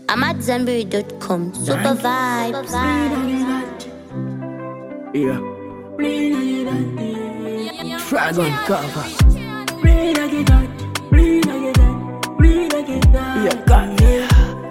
I'm at Zenberry.com. Super vibes. Yeah. Dragon cover. Yeah, got me.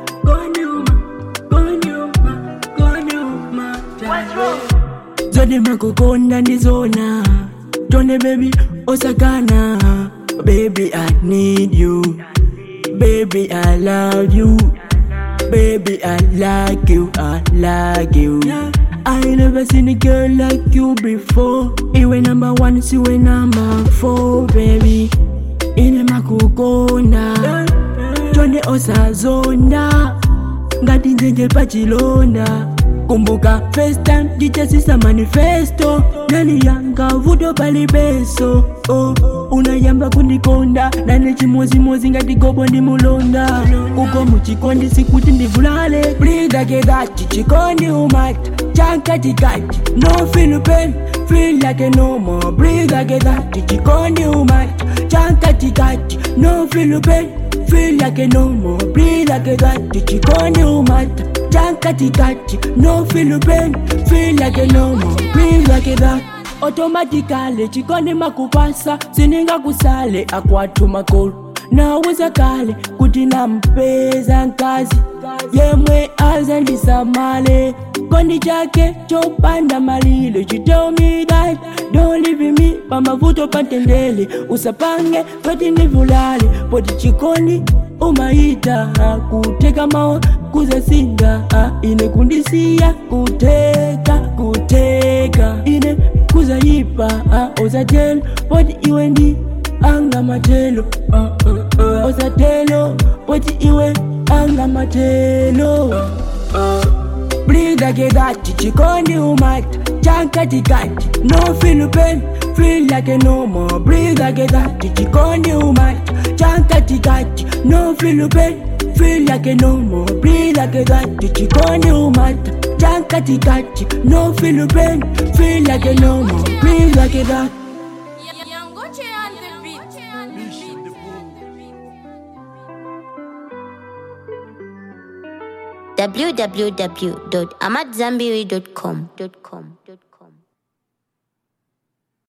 Zodi makukonda ndizona Tone baby osakana Baby I need you Baby I love you Baby I like you I like you I never seen a girl like you before Iwe number one siwe number four baby Ine makukonda Tone osazona ngati njenje pachilonda kumbuka first time jichasisa manifesto nani yanga vuto palibeso oh, unayamba kundikonda nane chimozimozi ngati gobo ndi mulonda uko muchikondi sikuti ndivulale blidakedati chikondi umata chankatikati no feel pain feel like no more blidakedati chikondi umata chankatikati no feel pain feel like no more breathe like that chikondi umata chankatikati no feel pain feel like no more breathe like that automatically chikondi makupasa sininga kusale akwatu makolo naweza kale kuti nampeza nkazi yemwe azandisamale kondi chake chopanda malilo you tell me that don't leave me pamavuto pantendele usapange pati ndivulale poti chikondi umaita kuteka mawa kuzasinga ine kundisiya kuteka kuteka ine kuzayipa ozatelo poti iwe ndi anga matelo ozatelo poti iwe anga matelo Breathe like that, chikondi umata chankatikati no feel pain feel like no more breathe like that chikondi umata chankatikati no feel pain feel like no more breathe like that chikondi umata chankatikati no feel pain feel like no more breathe like that Yangoche on the beat. www.amatzambiri.com.